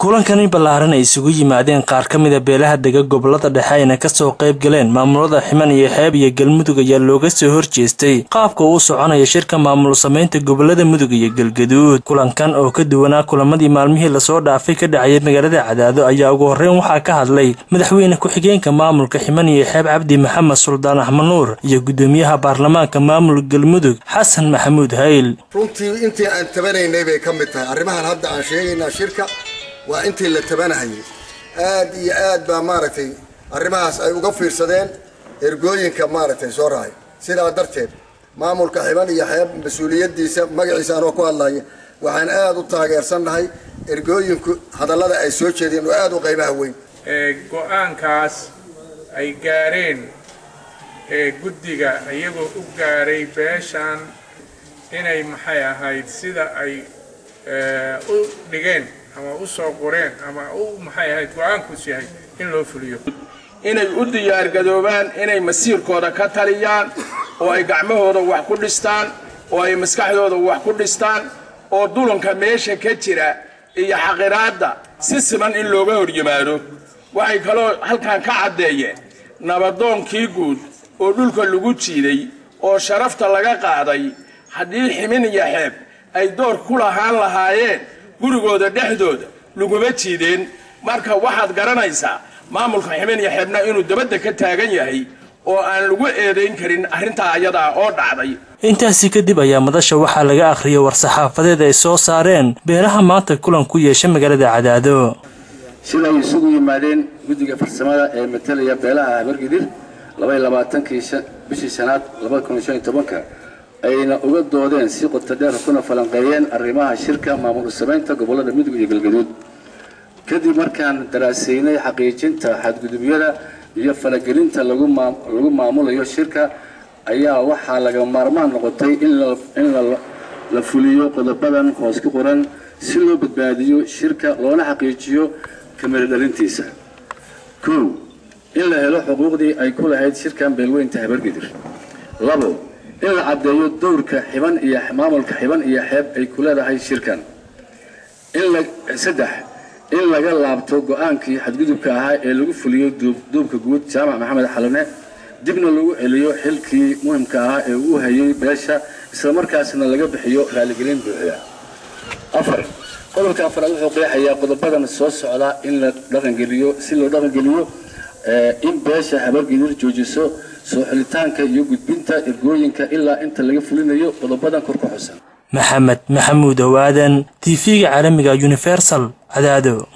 kulankani ballaaran ay isugu yimaadeen qaar ka mida beelaha dega gobolada dhexe ayna kasoo qayb galeen maamulada ximan iyo xeeb iyo galmudug ayaa looga soo horjeestay qaabka uu soconaya shirka maamul samaynta gobolada mudug iyo galgaduud kulankan oo ka duwanaa kulamadii maalmihii lasoo dhaafay ka dhacayay magaalada cadaado ayaa ugu horreyn waxaa ka hadlay madaxweyne ku-xigeenka maamulka ximan iyo xeeb cabdi maxamed suldaan axmed nuur iyo gudoomiyaha baarlamaanka maamul galmudug xasan maxamuud hayl runtii intii aan tabanaynay bay ka mid tahay arrimahan hadda aan sheegaynaa shirka waa intii la tabanahayay aad iyo aad baa maaragtay arrimahaas ay uga fiirsadeen ergooyinka maaragtay soo rahay sidaa darteed maamulka xiban iyo xeeb mas-uuliyadiisa magaciisa anoo ku hadlaya waxaan aad u taageersannahay ergooyinku hadallada ay soo jeedeen oo aad u qaybaha weyn go-aankaas ay gaareen guddiga iyagoo u gaaray beeshan inay maxay ahayd sida ay u dhigeen ama u soo qoreen ama u maxay ahayd go-aankuus yahay in loo fuliyo inay u diyaargadoobaan inay masiirkooda ka taliyaan oo ay gacmahooda wax ku dhistaan oo ay maskaxdooda wax ku dhistaan oo dulanka meesha ka jira iyo xaqiraadda si siman in looga hor yimaado waxay kaloo halkan ka caddeeyeen nabadoonkii guud oo dhulka lagu jiiday oo sharafta laga qaaday haddii ximin iyo xeeb ay door ku lahaan lahaayeen gurigooda dhexdooda laguma jiideen marka waxaad garanaysaa maamulka ximin iyo xeebna inuu dabadda ka taagan yahay oo aan lagu eedayn karin arrintaa ayadaa oo dhacday intaasi kadib ayaa madasha waxaa laga akhriyay war-saxaafadeed ay soo saareen beelaha maanta kulan ku yeesha magaalada cadaado sida ay isugu yimaadeen guddiga farsamada ee matalaya beelaha habargidir labaiy labaatankii bishii shanaad labada kun iyo shan iyo tobanka ayna uga doodeen si qotodheer kuna falanqeeyeen arrimaha shirka maamul samaynta gobollada mudug iyo galgaduud kadib markaan daraasaynay xaqiijinta xadgudubyada iyo falagelinta lagu maamulayo shirka ayaa waxaa laga maarmaan noqotay in la fuliyo qodobadan hoos ku qoran si loo badbaadiyo shirka loona xaqiijiyo kamira dhalintiisa kow in la helo xuquuqdii ay ku lahayd shirkan beelweynta habargidir labo in la caddeeyo dowrka xiban iyo maamulka xiban iyo xeeb ay ku leedahay shirkan saddex in laga laabto go-aankii xadgudubka ahaa ee lagu fuliyo duubka guud jaamac maxamed xalane dibna lagu celiyo xilkii muhimka ahaa ee uu hayay beesha islamarkaasna laga bixiyo raaligelin buuxda afar qodobka afraad wuxuu qeexayaa qodobadan soo socda in la dhaqangeliyo si loo dhaqangeliyo in beesha habargidir joojiso soo xilitaanka iyo gudbinta ergooyinka ilaa inta laga fulinayo qodobadan kor ku xusan maxamed maxamuud owaadan t v-ga caalamiga universal cadaado